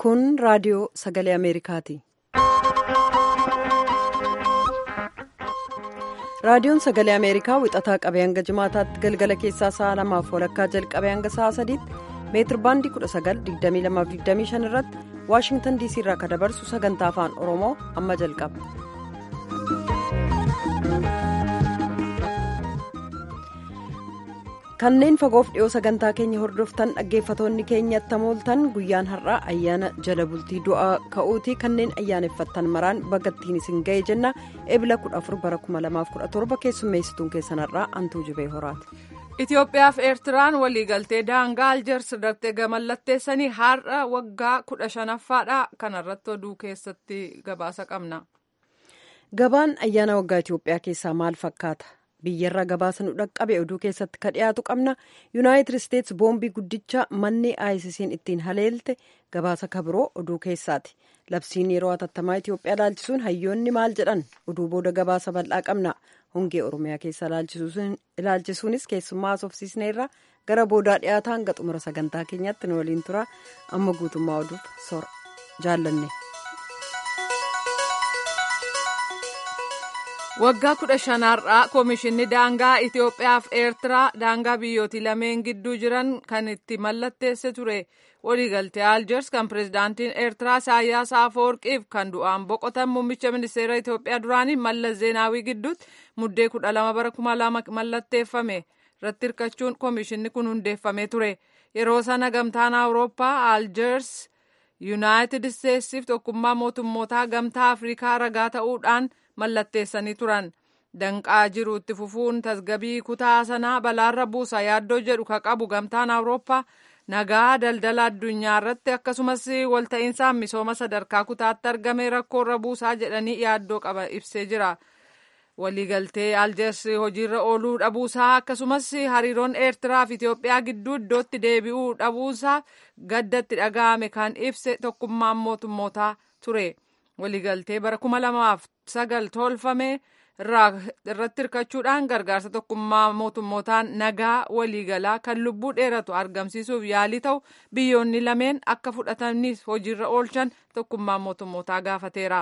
Kun raadiyoo sagalee Ameerikaati. Raadiyoon sagalee Ameerikaa wixataa qabee hanga jimaataatti galgala keessaa sa'a lamaaf walakkaa jalqabee hanga sa'a sadiitti meetir baandii 19,2225 irratti Waashingtan DC irraa kan dabarsu sagantaa afaan Oromoo amma jalqaba. Kanneen fagoof dhiyoo sagantaa keenya hordoftan dhaggeeffatoonni keenyatti mooltan guyyaan har'aa ayyaana jala bultii du'aa ka'uutii kanneen ayyaaneffattan maraan bagattiin isin ga'e jenna ebila 14 bara 2017 keessummeessituun keessan har'aa antuu jibee horaati. Itoophiyaaf Eertiraan waliigaltee daangaa Aljeers irratti mallatteessanii har'a waggaa kudha shanaffaadha. Kanarratti oduu keessatti gabaasa qabna. Gabaan ayyaana waggaa Itoophiyaa keessaa maal fakkaata? biyyarraa gabaasa nu dhaqqabe oduu keessatti ka dhiyaatu qabna yuunaayitid isteetsi boombii guddicha manni aayisisiin ittiin haleelte gabaasa kabiroo oduu keessaati labsiin yeroo hatattamaa itiyoophiyaa ilaalchisuun hayyoonni maal jedhan oduu booda gabaasa bal'aa qabna hongee oromiyaa keessa ilaalchisuunis keessummaa asoofsiisneerra gara boodaa dhiyaataa hanga xumura sagantaa keenyatti nu waliin tura amma guutummaa oduuf sora jaallanne. waggaa kudha shanaarraa koomishinni daangaa itiyoophiyaaf eertiraa daangaa biyyootii lameen gidduu jiran kan itti mallatteesse ture waliigaltee aljeers kan pirezidaantiin eertiraa isaayyaas afawarqiif kan du'aan boqotan muummicha ministeera itiyoophiyaa duraanii mallas zeenaawii gidduutti muddee kudha lama bara kuma lama mallatteeffame irratti hirkachuun koomishinni kun hundeeffamee ture yeroo sana gamtaan awurooppaa aljeers yuunaayitid isteetsiif tokkummaa mootummootaa gamtaa afrikaa ragaa ta'uudhaan mallatteessanii turan danqaa jiru itti fufuun tasgabii kutaa sanaa balaarra buusa yaaddoo jedhu ka qabu gamtaan awurooppaa nagaa daldala addunyaa irratti akkasumas walta'iinsaan misooma sadarkaa kutaatti argame rakkoorra buusaa jedhanii yaaddoo qaba ibsee jira waliigaltee aljeers hojiirra ooluu dhabuusaa akkasumas hariiroon eertiraa fi itiyoophiyaa gidduu iddootti deebi'uu dhabuusaa gaddatti dhaga'ame kan ibse tokkummaan mootummootaa ture. waliigaltee bara kuma lamaaf sagal tolfame irratti hirkachuudhaan gargaarsa tokkummaa mootummootaan nagaa waliigalaa kan lubbuu dheeratu argamsiisuuf yaalii ta'u biyyoonni lameen akka fudhataniif hojiirra oolchan tokkummaa mootummootaa gaafateera.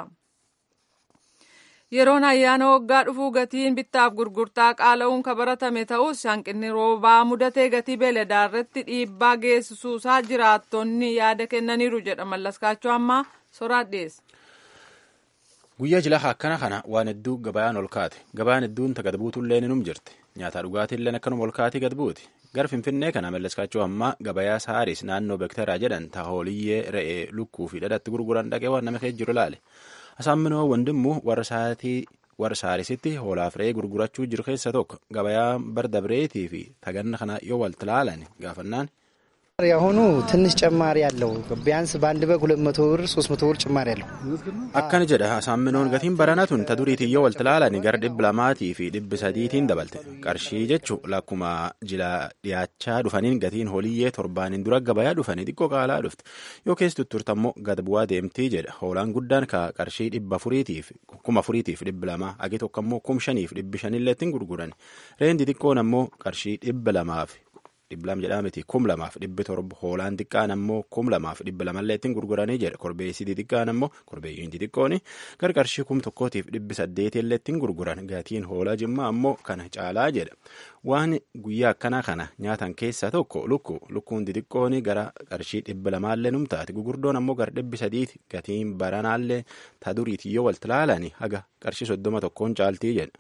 yeroon ayyaana waggaa dhufuu gatiin bittaaf gurgurtaa qaala'uun kan baratame ta'us hanqinni roobaa mudatee gatii beeladaa irratti dhiibbaa geessisuusaa jiraattonni yaada kennaniiru jedha mallaskaachuu ammaa soraadheessa. guyyaa jilaa akkana kana waan hedduu gabayaan ol kaate gabayaan hedduun gad buutullee ninum jirti nyaataa dhugaatiillee akkanuma ol kaatii gad buuti gara finfinnee kana mallaskaachuu ammaa gabayaa saaris naannoo beektaraa jedhan tahooliyyee re'ee lukkuu fi dhadhaatti gurguran dhaqee waan nama keessa jiru ilaale asaamminoo wandimmu warra saatii warra saarisitti hoolaaf re'ee gurgurachuu jiru keessa tokko gabayaa bardabireetii fi taganna kana yoo walti laalan gaafannaan. ያሁኑ ትንሽ ጭማሪ ያለው ቢያንስ በአንድ በግ ሁለት መቶ ብር ሶስት መቶ ብር ጭማሪ ያለው akkana jedha asaaminoon gatiin baranatun ta duriitii yoo walti laalan gara dhibba lamaatii fi dhibbi sadiitiin dabalte qarshii jechu lakkuma jila dhiyaachaa dhufaniin gatiin holiyyee torbaaniin dura gabayaa dhufanii xiqqoo qaalaa dhufte yoo keessa tutturtammoo gad bu'aa deemtii jedha hoolaan guddaan ka qarshii dhibba afuriitiif kuma afuriitiif dhibba lamaa agi tokko ammoo kum shaniif dhibbi shanilleettiin gurguran reendi xiqqoon ammoo qarshii dhibba lamaaf dhibba lama jedhaa miti kum lamaaf dhibbi torba hoolaan xiqqaan ammoo kum lamaaf dhibba lamallee ittiin gurguranii jedha korbeessiti xiqqaan ammoo korbeeyyiin xixiqqooni gara qarshii kum tokkootiif dhibbi saddeetillee ittiin gurguran gatiin hoolaa jimmaa ammoo kana caalaa jedha waan guyyaa akkanaa kana nyaatan keessaa tokko lukku lukkuun xixiqqooni gara qarshii dhibba lamaallee numtaati gugurdoon ammoo gara dhibbi sadiiti gatiin baranaallee ta duriiti yoo walti laalani haga qarshii soddoma tokkoon caaltii jedha.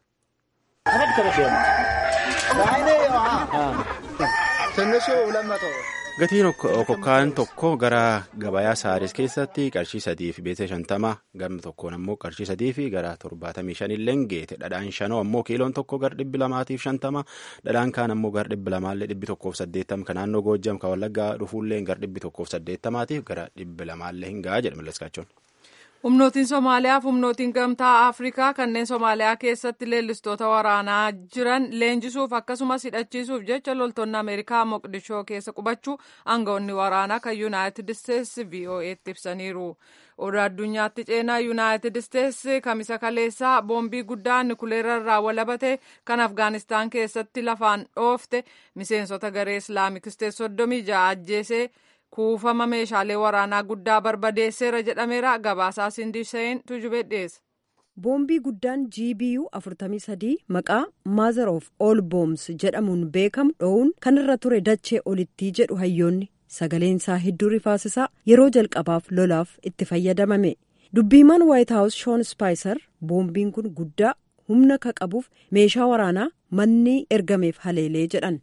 gatiin okokkaan tokko gara gabayaa saaris keessatti qarshii sadii fi beeksisa shantama gamni tokkoon ammoo qarshii sadii fi gara torbaatamii shanillee geete dhadhaan shanoo ammoo kiiloon tokko gara dhibbi lamaatiif shantama dhadhaan kaan ammoo gara dhibbi lamaallee dhibbi tokkoof saddeettama kan naannoo goojjam kan wallaggaa dhufuullee gara dhibbi tokkoof saddeettamaatiif gara dhibbi lamaallee hin ga'a jedha mallaskaachoon. humnootiin somaaliyaa fi humnootiin gamtaa afrikaa kanneen somaaliyaa keessatti leellistoota waraanaa jiran leenjisuuf akkasumas hidhachiisuuf jecha loltoonni ameerikaa moqdishoo keessa qubachuu aangawoonni waraanaa kan yuunaayitid isteetsi vo'eetti ibsaniiru oduu addunyaatti ceenaa yuunaayitid isteetsi kamisa kaleessaa boombii guddaa nikuleera irraa walabate kan afgaanistaan keessatti lafaan dhoofte miseensota garee islaamik isteet soddomii ja'a ajjeesee kuufama meeshaalee waraanaa guddaa barbadeesseera jedhameera gabaasaa sindiseen tujubee dhiyeessa. boombii guddaan gbu 43 maqaa maazar of ol booms jedhamuun beekamu dho'uun kan irra ture dachee olittii jedhu hayyoonni sagaleen isaa hedduu rifaasisaa yeroo jalqabaaf lolaaf itti fayyadamame dubbiimaan waayit haawus shoon spaayisar boombiin kun guddaa humna ka qabuuf meeshaa waraanaa manni ergameef haleelee jedhan.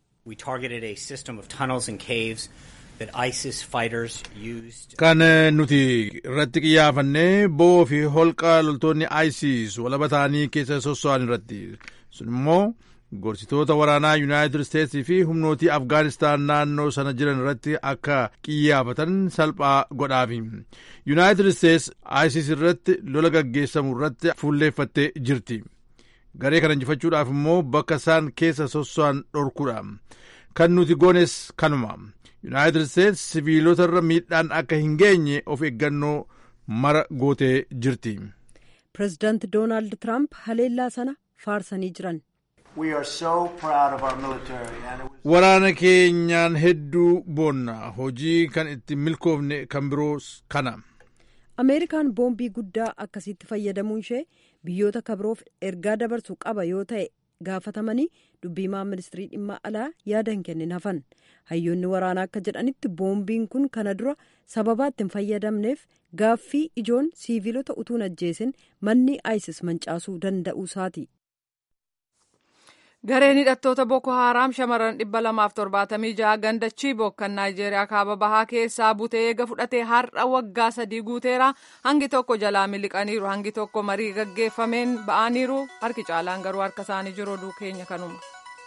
kan nuti irratti qiyyaafannee bo'oo fi holqa loltoonni isis walaba ta'anii keessa sosso'an irratti sun immoo gorsitoota waraanaa yuunaayitid isteetsii fi humnootii afgaanistaan naannoo sana jiran irratti akka qiyyaafatan salphaa godhaafi yuunaayitid isteets isis irratti lola gaggeessamu irratti fuulleeffattee jirti garee kana injifachuudhaaf immoo bakka isaan keessa sosso'an dhorkuudha kan nuti goones kanuma yuunaayitid isteets siviilota irra miidhaan akka hin geenye of eeggannoo mara gootee jirti. pireezidaanti doonaald tiraamp haleellaa sana faarsanii jiran. waraana keenyaan hedduu boonna hojii kan itti milkoofne kan biroos kana. ameerikaan boombii guddaa akkasitti fayyadamuun ishee biyyoota kabiroof ergaa dabarsuu qaba yoo ta'e gaafatamanii dubbiimaa ministirii dhimma alaa yaada hin kennin hafan hayyoonni waraanaa akka jedhanitti boombiin kun kana dura sababaa itti hin fayyadamneef gaaffii ijoon siiviilota utuun ajjeesin manni isis mancaasuu danda'uu isaati. gareen hidhattoota boko haaraam shamarran dhibba lamaaf torbaatamii jaha ganda chiibok kan naayijeeriyaa kaaba bahaa keessaa butee eega fudhatee har'a waggaa sadii guuteera hangi tokko jalaa miliqaniiru hangi tokko marii gaggeeffameen ba'aniiru harki caalaan garuu harka isaanii jiru oduu keenya kanuma.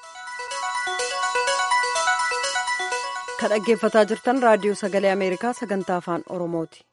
kan dhaggeeffataa jirtan raadiyoo sagalee ameerikaa sagantaa afaan oromooti.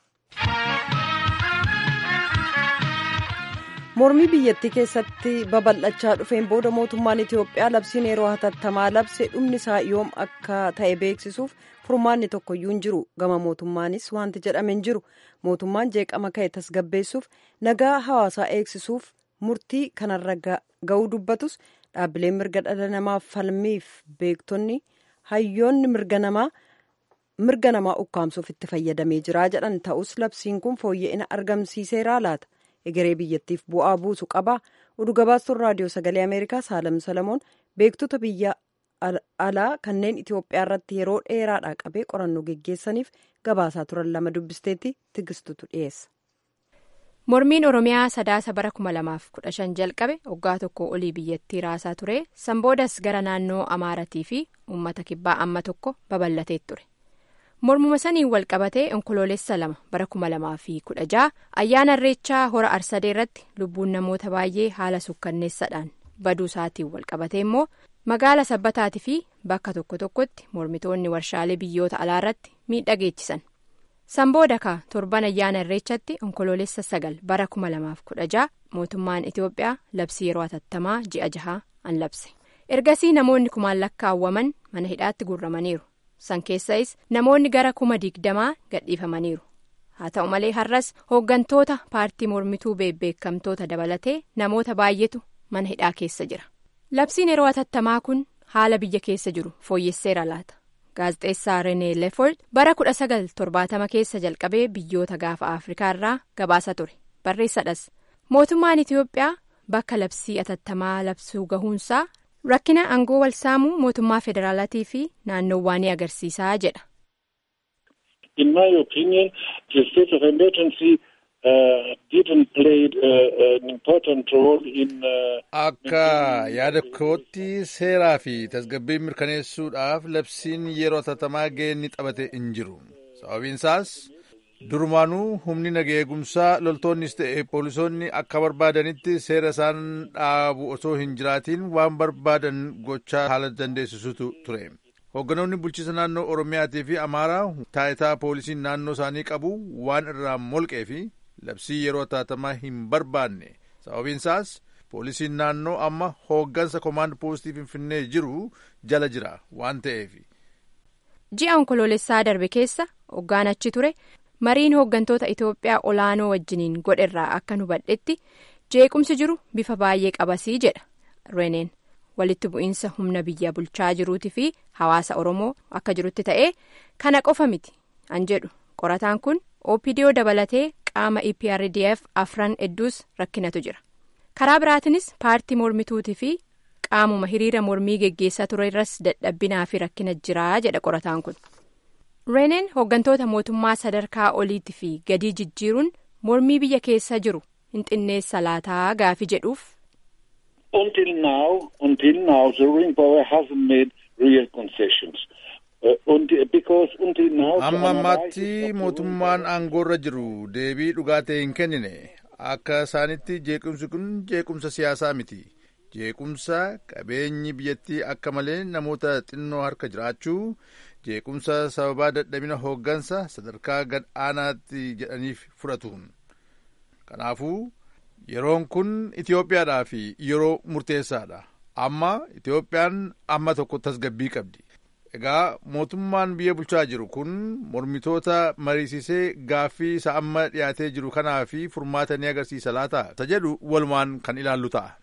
mormii biyyattii keessatti babal'achaa dhufeen booda mootummaan itiyoophiyaa labsiin yeroo hatattamaa labse dhumni isaa yoom akka ta'e beeksisuuf furmaanni tokkoyyuu hin jiru gama mootummaanis wanti jedhame hin jiru mootummaan jeeqama ka'e tasgabbeessuuf nagaa hawaasaa eegsisuuf murtii kanarra ga'uu dubbatus dhaabbileen mirga dhala namaaf falmiif beektonni hayyoonni mirga namaa mirga namaa ukkaamsuuf itti fayyadamee jira jedhan ta'us labsiin kun fooyya'ina argamsiiseeraa laata. egeree biyyattiif bu'aa buusu qaba oduu gabaastuun raadiyoo sagalee ameerikaa saalam salamoon beektota biyya alaa kanneen itiyoophiyaa irratti yeroo dheeraadhaa qabee qorannoo geggeessaniif gabaasaa turan lama dubbisteetti tigistutu dhiyeessa. mormiin oromiyaa sadaasa bara kuma lamaaf kudha shan jalqabe waggaa tokko olii biyyattii raasaa ture sanboodas gara naannoo amaaratii fi uummata kibbaa amma tokko babal'atee ture. mormuma saniin wal qabatee onkoloolessa lama bara kuma lamaa fi kudha jaha ayyaana irreechaa hora arsadee irratti lubbuun namoota baay'ee haala sukkanneessaadhaan baduu isaatiin wal qabatee immoo magaala sabbataatii fi bakka tokko tokkotti mormitoonni warshaalee biyyoota alaa irratti miidhaa geessisan sanbooda ka torban ayyaana irreechatti onkoloolessa sagal bara kuma lamaaf kudha jaha mootummaan itiyoophiyaa labsii yeroo hatattamaa ji'a jahaa an labse ergasii namoonni kumaan lakkaawwaman mana hidhaatti guurramaniiru. san keessais namoonni gara kuma digdamaa gadhiifamaniiru haa ta'u malee har'as hooggantoota paartii mormituu beekamtoota dabalatee namoota baay'eetu mana hidhaa keessa jira labsiin yeroo hatattamaa kun haala biyya keessa jiru fooyyesseera laata gaazexeessaa renee leeford bara kudha sagal torbaatama keessa jalqabee biyyoota gaafa afrikaa irraa gabaasa ture barreessadhas mootummaan itiyoophiyaa bakka labsii hatattamaa labsuu gahuunsaa. rakkina aangoo wal saamuu mootummaa federaalaatii fi naannoowwaa ni agarsiisaa jedha. In my opinion, the state of emergency uh, didn't play uh, an important role in. Akka yaada kootti seeraa fi tasgabbii mirkaneessuudhaaf labsiin yeroo hatattamaa gahee ni taphate hin jiru. Sababiin isaas durumaanuu humni nagaa eegumsaa loltoonnis ta'e poolisoonni akka barbaadanitti seera isaan dhaabu osoo hin jiraatiin waan barbaadan gochaa haala dandeessisutu ture. Hoogganoonni bulchiisa naannoo Oromiyaatii fi Amaaraa taayitaa poolisiin naannoo isaanii qabu waan irraa molqee fi labsii yeroo hatattamaa hin barbaanne. Sababiin isaas poolisiin naannoo amma hooggansa koomaand poostii Finfinnee jiru jala jira waan ta'eef. Ji'a onkoloolessaa darbe keessa hoggaan achi ture. mariin hooggantoota itoophiyaa olaanoo wajjiniin godherraa akka hubadhetti jeequmsi jiru bifa baay'ee qabasii jedha reneen walitti bu'iinsa humna biyya bulchaa jiruutii fi hawaasa oromoo akka jirutti ta'ee kana qofa miti an jedhu qorataan kun opdoo dabalatee qaama eprdf afran hedduus rakkinatu jira karaa biraatiinis paartii mormituutii fi qaamuma hiriira mormii geggeessaa ture irras dadhabbinaa fi rakkina jiraa jedha qorataan kun. reeneen hooggantoota mootummaa sadarkaa oliitii fi gadii jijjiiruun mormii biyya keessa jiru hin xinneessa laataa gaafii jedhuuf. Until now, until now, the ruling power hasn't made real concessions. Uh, until, because until now. Amma ammaatti mootummaan aangoorra jiru deebii dhugaa ta'e hin kennine akka isaanitti jeequmsi kun jeequmsa siyaasaa miti. Jeequmsa qabeenyi biyyattii akka malee namoota xinnoo harka jiraachuu jeequmsa sababaa dadhabina hooggansa sadarkaa gad aanaatti jedhaniif fudhatuun. Kanaafuu yeroon kun Itoophiyaadhaaf yeroo murteessaadha. Amma Itoophiyaan amma tokko tasgabbii qabdi. Egaa mootummaan biyya bulchaa jiru kun mormitoota mariisisee gaaffii isa amma dhiyaatee jiru kanaa fi furmaata ni agarsiisa laata? Isa jedhu walumaan kan ilaallu ta'a.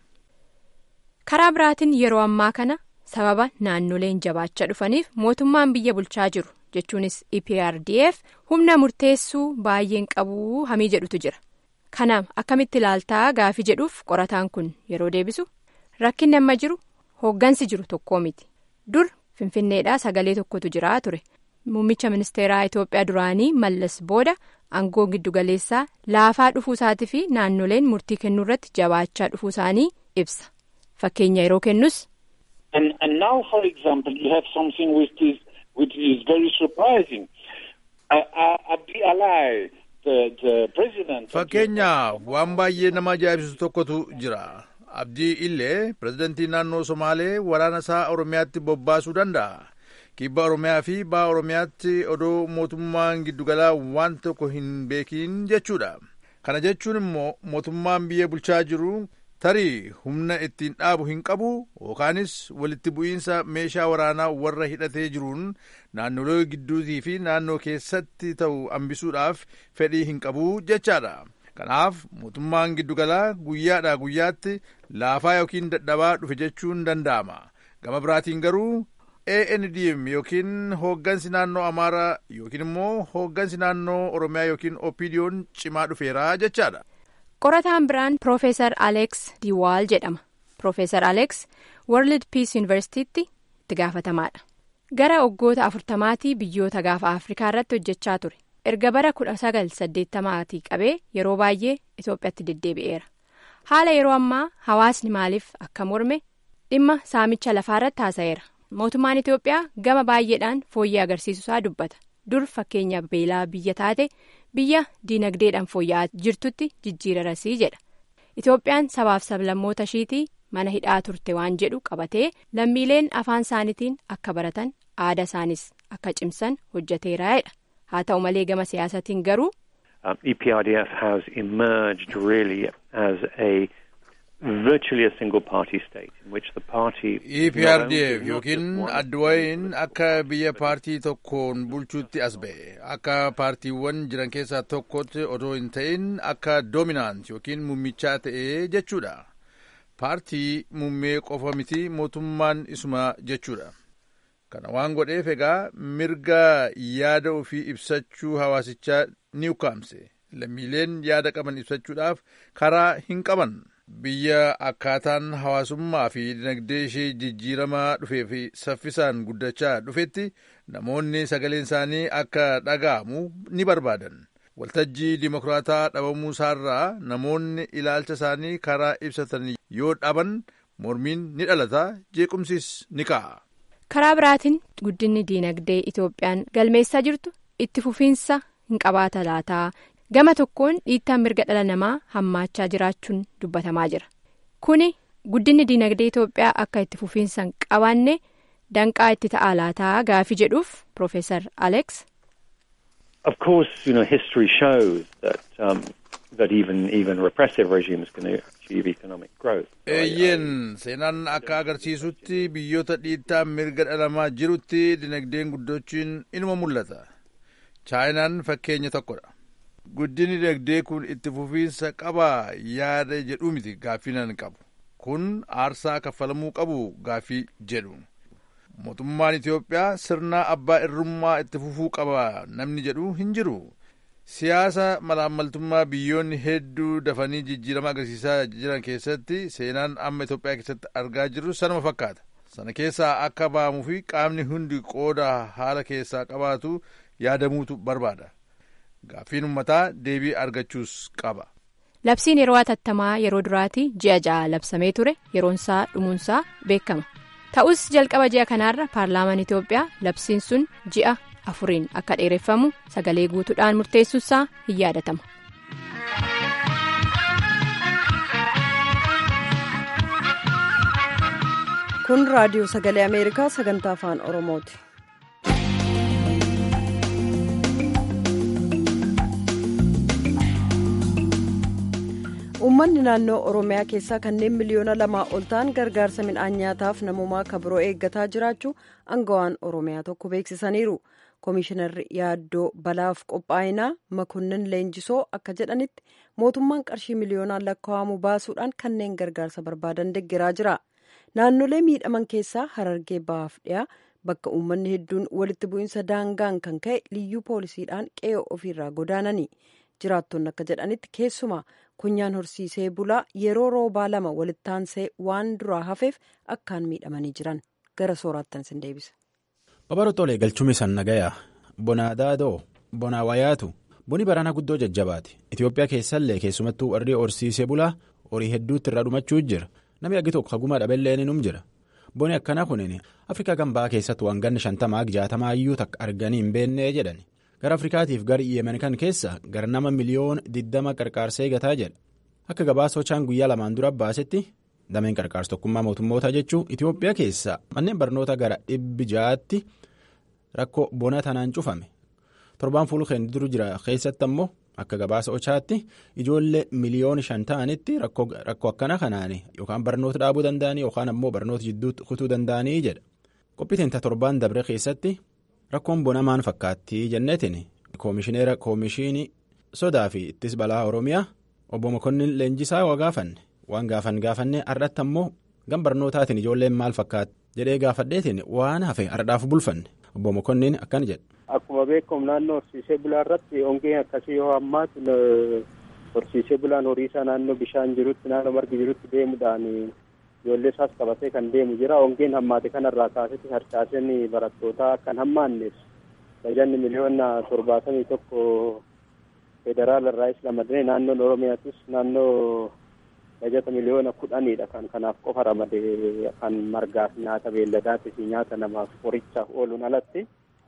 Karaa biraatiin yeroo ammaa kana sababa naannoleen jabaachaa dhufaniif mootummaan biyya bulchaa jiru jechuunis EPRDF humna murteessuu baay'een qabu hamii jedhutu jira. Kanaaf akkamitti ilaaltaa gaafii jedhuuf qorataan kun yeroo deebisu rakkinni amma jiru hooggansi jiru tokkoo miti. Dur Finfinneedhaa sagalee tokkotu jiraa ture. Muummicha ministeeraa Itoophiyaa duraanii Mallas booda aangoo giddugaleessaa laafaa dhufuu isaatii fi naannoleen murtii kennuu irratti jabaachaa dhufuu isaanii ibsa. Fakkeenya yeroo kennus. And, and now, for example, you have something which is, which is very surprising. Uh, uh, Abdi Alai, the, the president. Fakkeenya waan baay'ee nama ajaa'ibsiisu tokkotu jira. Abdii illee pirezidantii naannoo Somaalee waraana isaa Oromiyaatti bobbaasuu danda'a. Kibba Oromiyaa fi ba'a Oromiyaatti odoo mootummaan giddugalaa waan tokko hin beekin jechuudha. Kana jechuun immoo mootummaan biyya bulchaa jiru tarii humna ittiin dhaabu hin qabu yookaanis walitti bu'iinsa meeshaa waraanaa warra hidhatee jiruun naannolee gidduutii fi naannoo keessatti ta'u hambisuudhaaf fedhii hin qabu jechaadha. Kanaaf mootummaan giddugalaa guyyaadhaa guyyaatti laafaa yookiin dadhabaa dhufe jechuun danda'ama. Gama biraatiin garuu ANDM yookiin hooggansi naannoo Amaaraa yookiin immoo hooggansi naannoo Oromiyaa yookiin OPDO'n cimaa dhufeera jechaadha. Qorataan biraan Profeesar Alex Diwaal jedhama. Profeesar Alex World Peace Universitytti itti gaafatamaadha. Gara waggoota afurtamaatii biyyoota gaafa Afrikaa irratti hojjechaa ture. Erga bara kudha sagal saddeettamaatii qabee yeroo baay'ee Itoophiyaatti deddeebi'eera. Haala yeroo ammaa hawaasni maaliif akka morme dhimma saamicha lafaa irratti haasa'eera. Mootummaan Itoophiyaa gama baay'eedhaan fooyyee agarsiisuusaa dubbata. Dur fakkeenya beelaa biyya taate biyya diinagdeedhaan fooyya'aa jirtutti jijjiirarasii jedha. Itoophiyaan sabaaf sablammoota ishiitii mana hidhaa turte waan jedhu qabatee lammiileen afaan isaaniitiin akka baratan aadaa isaanis akka cimsan hojjeteera jedha. Haa ta'u malee gama siyaasatiin garuu. EPRDF has emerged really as a virtually a single party state in which the party. EPRDF yookiin adwayin akka biyya paartii tokkoon bulchuutti as ba'e akka paartiiwwan jiran keessaa tokkotti otoo hin ta'in akka doominaant yookiin mummichaa ta'e jechuudha. Paartii muummee qofa miti mootummaan isuma jechuudha. Kana waan godheef egaa mirga yaada ofii ibsachuu hawaasichaa ni ukkaamse. Lammiileen yaada qaban ibsachuudhaaf karaa hin qaban. Biyya akkaataan hawaasummaa fi dinagdee ishee jijjiiramaa dhufee fi saffisaan guddachaa dhufetti namoonni sagaleen isaanii akka dhaga'amu ni barbaadan. Waltajjii dimokiraataa dhabamuu isaarraa namoonni ilaalcha isaanii karaa ibsatan yoo dhaban mormiin ni dhalata jeequmsis ni ka'a. karaa biraatiin guddinni diinagdee Itoophiyaan galmeessaa jirtu itti fufiinsa hin qabaata laataa gama tokkoon dhiittaan mirga dhala namaa hammaachaa jiraachuun dubbatamaa jira kuni guddinni diinagdee Itoophiyaa akka itti fufiinsa hin qabaanne danqaa itti ta'a laataa gaafii jedhuuf Profeesar Alex. Of course, you know, history shows that um, that even even repressive regimes can achieve economic growth. Eeyyeen seenaan akka agarsiisutti biyyoota dhiittaan mirga dhala namaa jirutti dinagdeen guddachuun inuma mul'ata. Chaayinaan fakkeenya tokkodha. Guddinni dinagdee kun itti fufiinsa qabaa yaada jedhu miti gaaffinan qabu. kun aarsaa kaffalamuu qabu gaafii jedhu mootummaan itiyoophiyaa sirna abbaa irrummaa itti fufuu qaba namni jedhu hin jiru siyaasa malaammaltummaa biyyoonni hedduu dafanii jijjiirama agarsiisaa jiran keessatti seenaan amma itiyoophiyaa keessatti argaa jirru sanuma fakkaata sana keessaa akka ba'amuu fi qaamni hundi qooda haala keessaa qabaatu yaadamuutu barbaada gaaffiin ummataa deebii argachuus qaba. Labsiin yeroo hatattamaa yeroo duraati ji'a ja'a labsamee ture yeroonsaa dhumuunsaa beekama. Ta'us jalqaba ji'a kanaarra paarlaamaan Itoophiyaa labsiin sun ji'a afuriin akka dheereffamu sagalee guutuudhaan murteessuusaa hin yaadatama. Kun raadiyoo sagalee Ameerikaa sagantaa afaan Oromooti. Uummanni naannoo Oromiyaa keessaa kanneen miliyoona lamaa ol ta'an gargaarsa midhaan nyaataaf namummaa kabiroo eeggataa jiraachuu aangawaan Oromiyaa tokko beeksisaniiru. Komishinarri yaaddoo balaaf qophaa'inaa Makonnin Leenjisoo akka jedhanitti mootummaan qarshii miliyoonaan lakkaa'amu baasuudhaan kanneen gargaarsa barbaadan deeggaraa jira. Naannolee miidhaman keessaa Harargee Bahaaf dhiyaa bakka uummanni hedduun walitti bu'iinsa daangaan kan ka'e liyyuu poolisiidhaan qe'ee ofiirraa godaanani. Jiraattonni akka jedhanitti keessumaa kunyaan horsiisee bulaa yeroo roobaa lama walittaansee waan duraa hafeef akkaan miidhamanii jiran gara sooraattan sin deebisa. Babaro tolee galchumni san nagayaa bonaa daadoo bonaa wayaatu buni barana guddoo jajjabaati Itoophiyaa keessallee keessumattuu warri horsiisee bulaa horii hedduutti irra dhumachuu jira namni aggi tokko haguma dhabelleen num jira boni akkana kunin afrikaa gambaa keessatti waan ganni shantamaa jaatamaa iyyuu takka arganii hin beennee jedhani. gara afrikaatiif gara yemen kan keessa gara nama miliyoona 20 qarqaarsa eegataa jedha akka gabaasa soochaan guyyaa lamaan dura baasetti dameen qarqaarsa tokkummaa mootummootaa jechuun itiyoophiyaa keessa manneen barnoota gara dhibbi ja'aatti rakkoo bona tanaan cufame torbaan fuulkeen duru jira keessatti ammoo akka gabaasa ochaatti ijoollee miliyoona shan ta'anitti rakkoo akkana kanaan yookaan barnoota dhaabuu danda'anii yookaan ammoo barnoota jidduutti kutuu danda'anii jedha qophiitiin torbaan dabre keessatti. Rakkoon bona maan fakkaatti jenneetiin koomishineera koomishinii sodaa fi ittis balaa oromiyaa obbo Mokonnin leenjisaa waa gaafanne waan gaafan gaafannee har'atti ammoo gam barnootaatiin ijoolleen maal fakkaatti jedhee gaafadheetiin waan hafe har'aaf bulfanne obbo Mokonnin akkana jedha. Akkuma beekamu naannoo horsiisee bulaa irratti hongeen akkasii yoo hammaatu horsiisee bulaan horii isaa naannoo bishaan jirutti naannoo margi jirutti deemuudhaan. ijoollee isaas qabatee kan deemu jira hongeen hammaate kanarraa kaasetti harcaaseen barattootaa kan hammaanneef bajanni miliyoona torbaatamii tokko federaala irraa is ramadee naannoon oromiyaatis naannoo bajata miliyoona kudhaniidha kan kanaaf qofa ramadee kan margaaf nyaata beelladaatii fi nyaata namaaf qorichaaf ooluun alatti.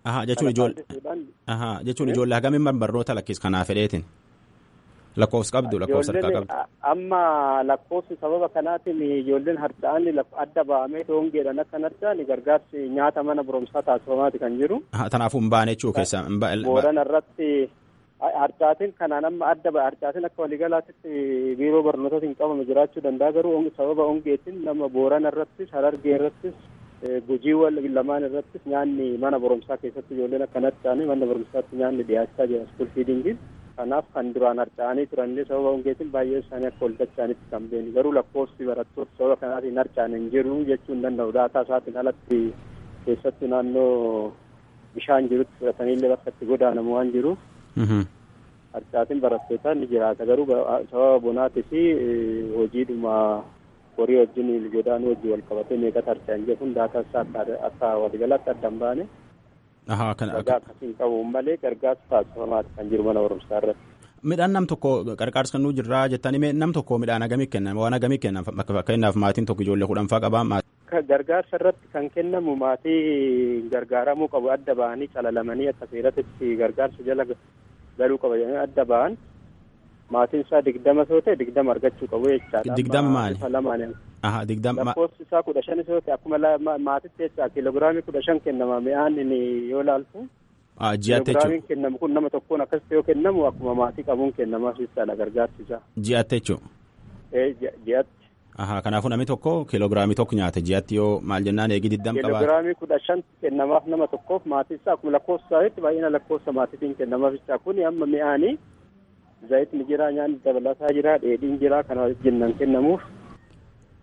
jechuun ijoollee hagamiin barnoota lakkis kanaaf fedheetiin. Lakkoofsi qabdu lakkoofsa harkaa qabdu. Amma lakkoofsi sababa kanaatiin ijoolleen harca'an adda ba'amee hongeedhaan akka hin harca'an gargaarsi nyaata mana barumsaa taasifamaati kan jiru. Kanaafuu hin baane jechuu keessa. Boorana irratti harcaatiin kanaan amma adda ba'a harcaatiin akka waliigalaatti biiroo barnootaatiin qabame jiraachuu danda'a garuu sababa hongeetiin nama boorana irrattis harargee irrattis gujiiwwan lamaan irrattis nyaanni mana barumsaa keessatti ijoolleen akka hin harca'an mana barumsaatti nyaanni dhiyaachaa jira iskuul fiidingiin. kanaaf kan duraan harca'anii turanillee sababa hongeetiin baay'ee isaanii akka ol dacha'anitti kan beeni garuu lakkoofsi barattoota sababa kanaatiin harca'an hin jiru jechuu hin danda'u daataa isaatiin alatti keessattuu naannoo bishaan jirutti fudhataniillee bakka itti godaanamu waan jiruuf harcaatiin barattootaa ni jiraata garuu sababa bonaatii fi hojiidhuma horii wajjin godaanuu wajjin wal qabatee meeqatu harca'an jedhuun daataa isaa akka waliigalaatti adda hin baane. Ragaa akkasiin qabuun malee gargaarsa taasifamaati kan jiru mana barumsaa irratti. Midhaan nam tokko qarqaarsa kan nuu jirraa jettanii nam tokko midhaan hagamii kennan waan hagamii kennan fakkeenyaaf maatiin tokko ijoollee kudhanfaa qabaa. Gargaarsa irratti kan kennamu maatii gargaaramuu qabu adda ba'anii calalamanii akka seeratitti gargaarsa jala galuu qaba jedhanii adda ba'an maatiin isaa digdama yoo ta'e digdama argachuu qabu jechaadha. Digdama maali? Aha digdama. Lakkoofsi isaa kudha shanis yoo ta'e akkuma maatitti jecha kiiloogiraamii kudha shan kennama mi'aan yoo ilaaltu. Ji'aatti jechuudha. Kiiloogiraamiin kennamu kun nama tokkoon akkasitti yoo kennamu akkuma maatii qabuun kennamaaf jechaadha gargaarsi isaa. Ji'aatti jechuudha. Ji'aatti. Aha kanaafuu namni tokko kiiloogiraamii tokko nyaata ji'aatti yoo maal jennaan eegi digdam qabaa. Kiiloogiraamii kudha shan kennamaaf nama tokkoof maatii isaa akkuma lakkoofsa isaatti baay'ina lakkoofsa maatiitiin kennamaaf jecha kuni amma mi'aanii zayitni jira nyaanni dabalataa jira dheedhiin jira kana wajjin nan kennamuuf.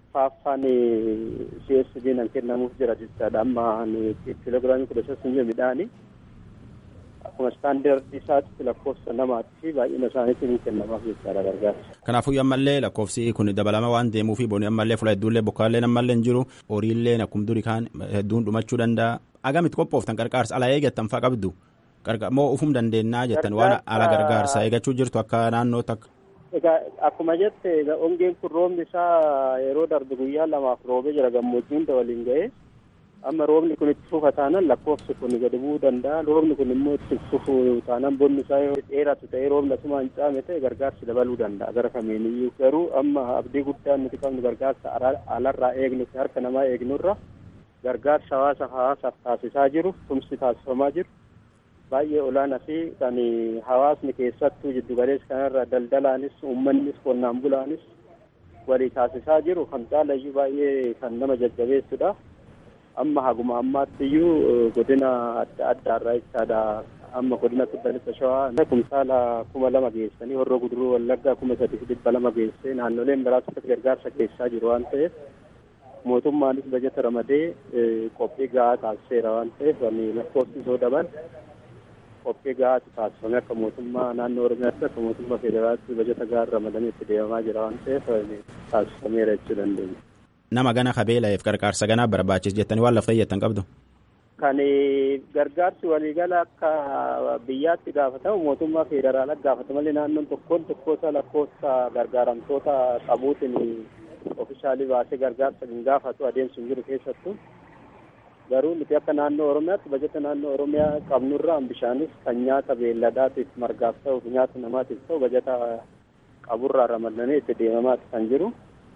arfaaffaan CSD nan kennamuuf jira jechaadha amma kiiloogiraamii kudha shan midhaanii akkuma istaandardi isaatti lakkoofsa namaatti fi baay'ina isaaniitiin ni kennamaaf jechaadha gargaarsa. Kanaafuu ammallee lakkoofsi kun dabalama waan deemuufi booni ammallee fuula hedduullee bokkaallee ammallee hin jiru horiillee akkuma durii kaan hedduun dhumachuu danda'a. Agamitti qophooftan qarqaarsa ala eeggattan faa qabdu moo ufum dandeennaa jettan waan ala gargaarsa eegachuu jirtu akka naannootti akka. Egaa akkuma jette ongeen kun roobni isaa yeroo darbe guyyaa lamaaf roobee jira gammoojjii hunda waliin ga'ee amma roobni kun itti fufa taanaan lakkoofsi kun gadi bu'uu danda'a roobni kun immoo itti fufu taanaan bonni isaa yoo dheeratu ta'ee roobni asuma hin caame ta'e gargaarsi dabaluu danda'a gara kamiiniyyuu garuu amma abdii guddaan nuti qabnu gargaarsa alarraa eegnu harka namaa eegnurra gargaarsa hawaasa hawaasaaf taasisaa jiru tumsi taasifamaa jiru baay'ee olaanaa fi kan hawaasni keessattuu jiddu galeessa kanarra daldalaanis uummannis qonnaan bulaanis walii taasisaa jiru kan caalayyuu baay'ee kan nama jajjabeessudha. amma haguma ammaatti iyyuu godina adda addaarraa jechaadha amma godina kibba lixa shawaa kumsaala kuma lama geessanii horroo guduruu wallaggaa kuma sadii dhibba lama geessee naannoleen biraatti gargaarsa keessaa jiru waan ta'eef mootummaanis bajeta ramadee qophii gahaa taasiseera waan ta'eef lakkoofsi soo daban qophii gahaatu taasifame akka mootummaa naannoo oromiyaatti akka mootummaa federaalaatti bajeta gahaa ramadamee itti deemamaa jira waan ta'eef taasifameera jechuu dandeenya. nama gana kabeelaa'eef gargaarsa ganaa barbaachis jettanii waan lafta jettan qabdu. Kan gargaarsi waliigala akka biyyaatti gaafatamu mootummaa federaalaa gaafata malee naannoon tokkoon tokkosa lakkoofsa gargaaramtoota qabuutiin ofishaalii baasee gargaarsa hin gaafatu adeemsi hin jiru keessattuu. Garuu nuti akka naannoo Oromiyaatti bajeta naannoo Oromiyaa qabnurraa bishaanis kan nyaata beelladaatiif margaaf ta'u nyaata namaatiif ta'u bajeta qaburraa ramadamee itti deemamaati kan jiru.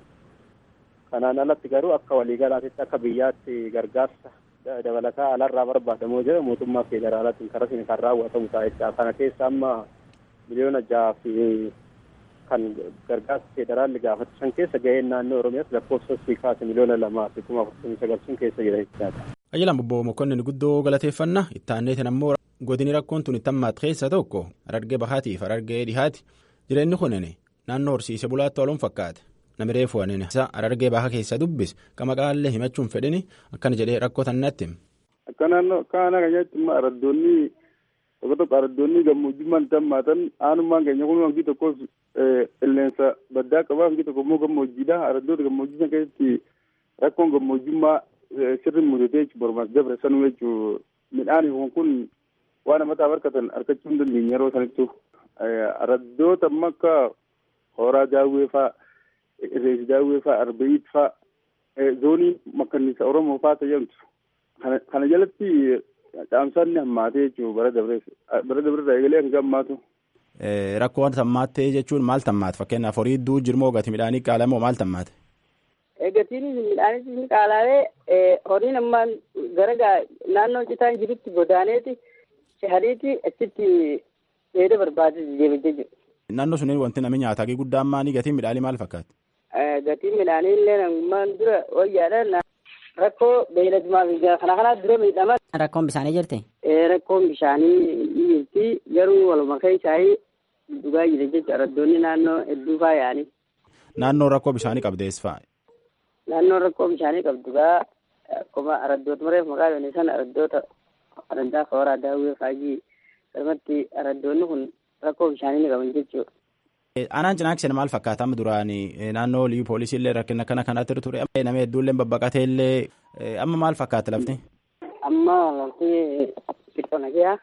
kanaan alatti garuu akka waliigalaatitti akka biyyaatti gargaarsa dabalataa alarraa barbaadamoo jira mootummaa federaalaatiin karaa isin kan raawwatamu ta'a jecha kana keessa amma miliyoona jaha fi kan gargaarsa federaalli gaafatu san keessa ga'een naannoo oromiyaatti lakkoofsa siikaasi miliyoona lamaa fi kuma afurtamii sagal sun keessa jira jechaadha. Ajjalaan bobboo mokonnin guddoo galateeffanna itti aanneetiin ammoo godini rakkoon tun itti hammaat keessa tokko harargee bahaatiif harargee dhihaati jireenyi kunin naannoo horsiise bulaatti waluun fakkaate. Namni reefu wanin harargee baha keessa dubbis qama qaallee himachuun fedhini akkana jedhee rakkoo tannatti. Akka naannoo kana keenyatti immoo araddoonni tokko tokko araddoonni gammoojjummaan itti hammaatan aanummaan keenya kun hangi tokkos qilleensa baddaa qaba hangi tokko immoo gammoojjiidha araddoota gammoojjii sana keessatti rakkoon gammoojjummaa sirri mudatee jechuun barbaas dabre sanuu jechuun midhaan kun waan namataa harkatan harkachuu hin dandeenye yeroo sanittu araddoota amma akka horaa daawwee fa'aa. Reefi daawwee fa'aa arbeeyit fa'aa zoonii makkanniisa Oromoo fa'aa tajaajiltu. Kana jalatti caamsaan ni hammaatee jechuudha bara dabrees bara dabreerraa eegalee hanga hammaatu. Rakkoo wanta hammaattee jechuun maal tammaate fakkeenyaaf horii iddoo jirmoo gati midhaanii qaalamoo maal tammaate? Gatiin midhaanis ni qaala'ee horiin ammaan gara naannoo citaan jirutti godaaneeti shahariiti achitti dheeda barbaade deebitee jiru. Naannoo suniin wanti namni nyaataa guddaan maanii gatiin midhaanii maal fakkaata? Gatiin midhaanii illee namummaan dura wayyaadha. Rakkoo beeyladumaa fi kana kanaa dura miidhaman. Rakkoon bishaanii jirti? Rakkoon bishaanii ni jirti garuu waluma keessaa dhugaa jira jechuudha araddoonni naannoo hedduu faayanii. Naannoo rakkoo bishaanii qabdees fa'a. Naannoo rakkoo bishaanii qabdu gaa akkuma araddoota mareef maqaa yoonii sana araddoota araddaa kooraa daawwee faajii irratti araddoonni kun rakkoo bishaanii ni qaban jechuudha. Aanaan cinaakseen maal fakkaata amma duraan naannoo liyyuu poolisii illee rakkina kana kanatti ture nama hedduullee babbaqatee illee amma maal fakkaata lafti? Amma lafti xiqqoo nagaa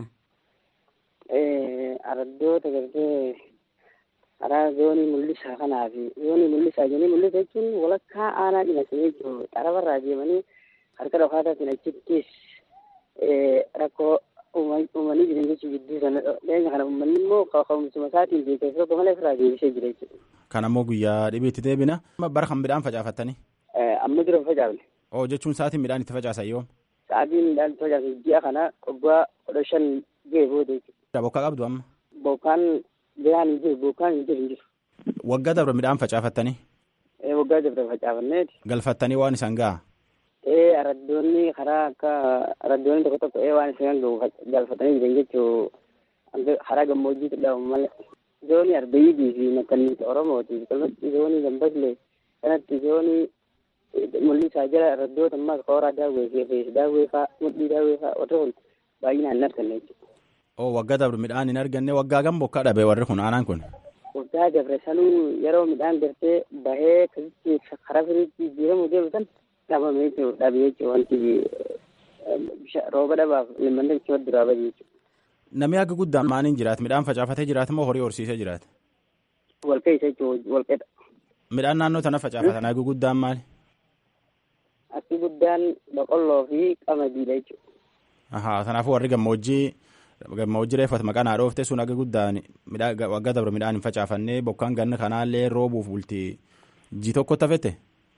araddoota gartee karaa zoonii mul'isaa kanaa fi zoonii mul'isaa jennee mul'isa jechuun walakkaa aanaa cinasanii jechuudha xarabarraa deemanii harka dhokaataatiin achittis rakkoo uumanii jiran jechuun jidduu sana dhiyeenya kana uummanni immoo ka'umsuma isaatiin beekas tokko malee ofirraa deebisee jira jechuudha. Kan ammoo guyyaa dhibiitti deebina. Bara kan midhaan facaafattanii? Amma dura facaafne. Oo jechuun sa'aatiin midhaan itti facaasan yoo? Sa'aatiin midhaan itti facaasan ji'a kana waggaa kudha shan ga'e booda jechuudha. Bokkaa qabdu amma? Bokkaan biraan hin jiru bokkaan hin jiru hin jiru. Waggaa darbe midhaan facaafattanii? Waggaa darbe facaafanneeti. Galfattanii waan isaan ga'a? ee araddoonni karaa akka araddoonni tokko tokko ee waan isaan gahu galfatanii jiran jechuu karaa gammoojjiitti dhabamu malee zoonii arbeeyyidii fi makkanniisa oromootii kalmatti zoonii gambaslee kanatti zoonii mul'isaa jira raddoota ammas kooraa daawwee fi daawwee faa mudhii daawwee faa warri kun baay'inaan hin arganne jechuudha. oo waggaa dabre midhaan hin arganne waggaa gam bokkaa dhabe warri kun aanaan kun. waggaa dabre sanuu yeroo midhaan gartee bahee akkasitti karaa firiitti jijjiiramu deemu san dhabame jechuudha dhabe jechuudha wanti rooba dhabaaf limmanni jechuudha duraa bade jechuudha. Namni akka guddaan maaliin jiraata midhaan facaafatee jiraata moo horii horsiisee jiraata? Walqeessa jechuudha walqeedha. Midhaan naannoo tana facaafatan akka guddaan maali? Akki guddaan boqqolloo fi qamadiidha jechuudha. Ahaa kanaafuu warri gammoojjii gammoojjii reeffatu maqaan haa dhoofte sun akka guddaan waggaa dabre midhaan hin facaafannee bokkaan ganna kanaallee roobuuf bultii ji tokko tafete.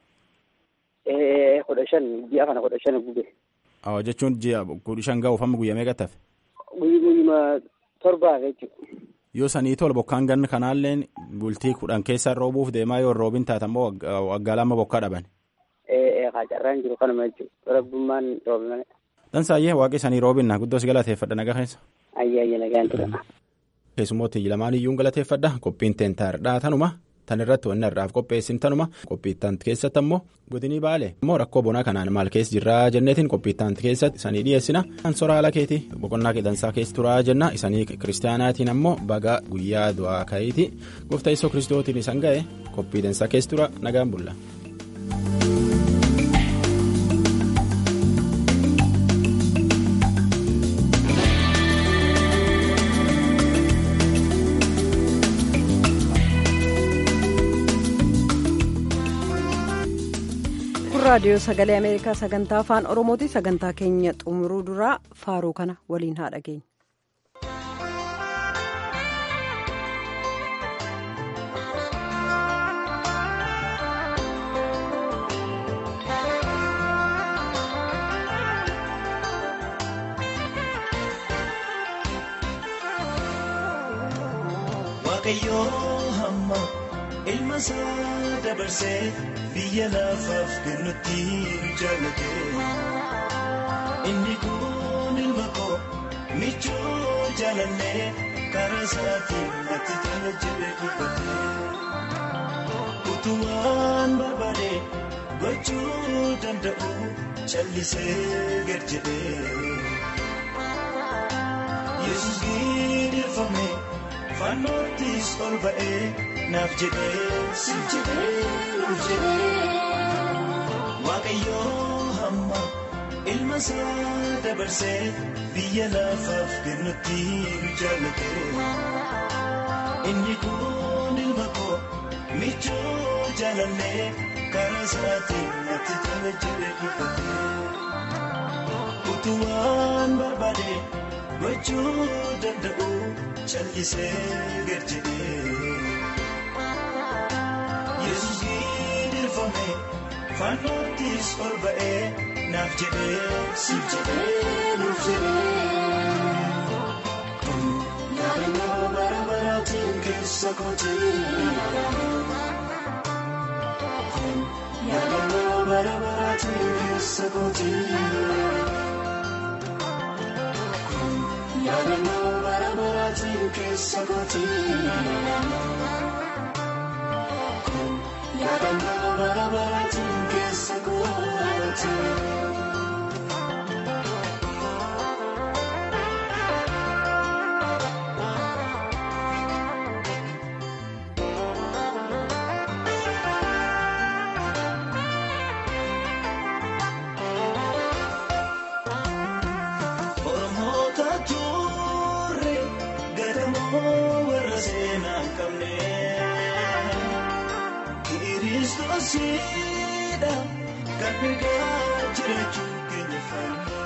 kudha shan ji'a kana kudha shan gube. Awwa jechuun ji'a kudha shan ga'uuf amma guyyaa meeqa tafe? Guyyuma torbaaf jechuudha. Yoo sanii tola bokkaan ganna kanaallee bultii kudhan keessa roobuuf deemaa yoo roobin taatammoo waggaa lama bokkaa dhaban. Haa carraan jiru kanuma jechuudha. Rabbummaan roobe malee. Dansaayyee waaqi sanii roobinna guddoos galateeffadha nagaa keessa. Ayyaa ayyaa nagaan tura. Keessummooti lamaan iyyuu galateeffadha qophiin teentaardhaa tanuma tan irratti wanni irraaf qopheessin tanuma qophiittaan keessatti ammoo godinii baale immoo rakkoo bonaa kanaan maal keessa jirraa jenneetiin qophiittaan keessatti isanii dhiyeessina kan soraa ala keeti boqonnaa qedansaa keessa turaa jenna isanii kiristaanaatiin ammoo baga guyyaa du'aa ka'iiti gooftaa isoo kiristootiin isan ga'e qophii dansaa keessa tura nagaan bulla. raadiyoo sagalee ameerikaa sagantaa afaan oromooti sagantaa keenya xumuruu duraa faaruu kana waliin haa dhageenya. ilma isaa dabarsee biyya lafaaf kennutti jaallate inni kun ilma koo michuu jaalannee karaa isaatiin natti tola jedhee dubbate utumaan barbaade gochuu danda'u callisee gad jedhee yesus gidirfame fannoottis ol ba'ee. naaf jedhee siif jedhee nuuf jedhee waaqayyoo hamma ilma isaa dabarsee biyya lafaaf kennutti jaallate inni kun ilma koo michuu jaalannee karaa isaatiin natti tola jedhee dubbate utumaan barbaade gochuu danda'u callisee gad jedhee. yesus gidirfame fannoottis ol ba'ee naaf jedhee siif jedhee nuuf jedhee kun yaadannoo bara baraatiin keessa kootii kun yaadannoo bara baraatiin keessa kootii kun yaadannoo bara baraatiin keessa kootii. yaadannoo bara baraatiin keessa goote. Oromoota turre gadamoo warra seenaa qabne. Kiristoosiidha kan egaa jiraachuu keenya faana.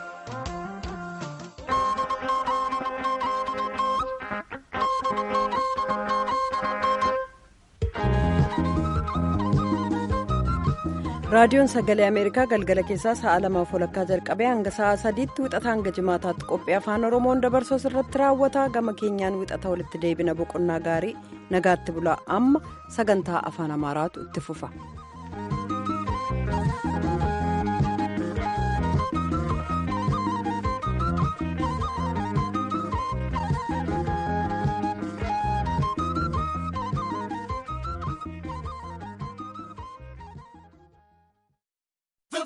raadiyoon sagalee ameerikaa galgala keessaa sa'a lamaaf walakkaa jalqabee hanga sa'a sadiitti wixata hanga jimaataatti qophii afaan oromoon dabarsu irratti raawwata gama keenyaan wixata walitti deebina boqonnaa gaarii nagaatti bulaa amma sagantaa afaan amaaraatu itti fufa.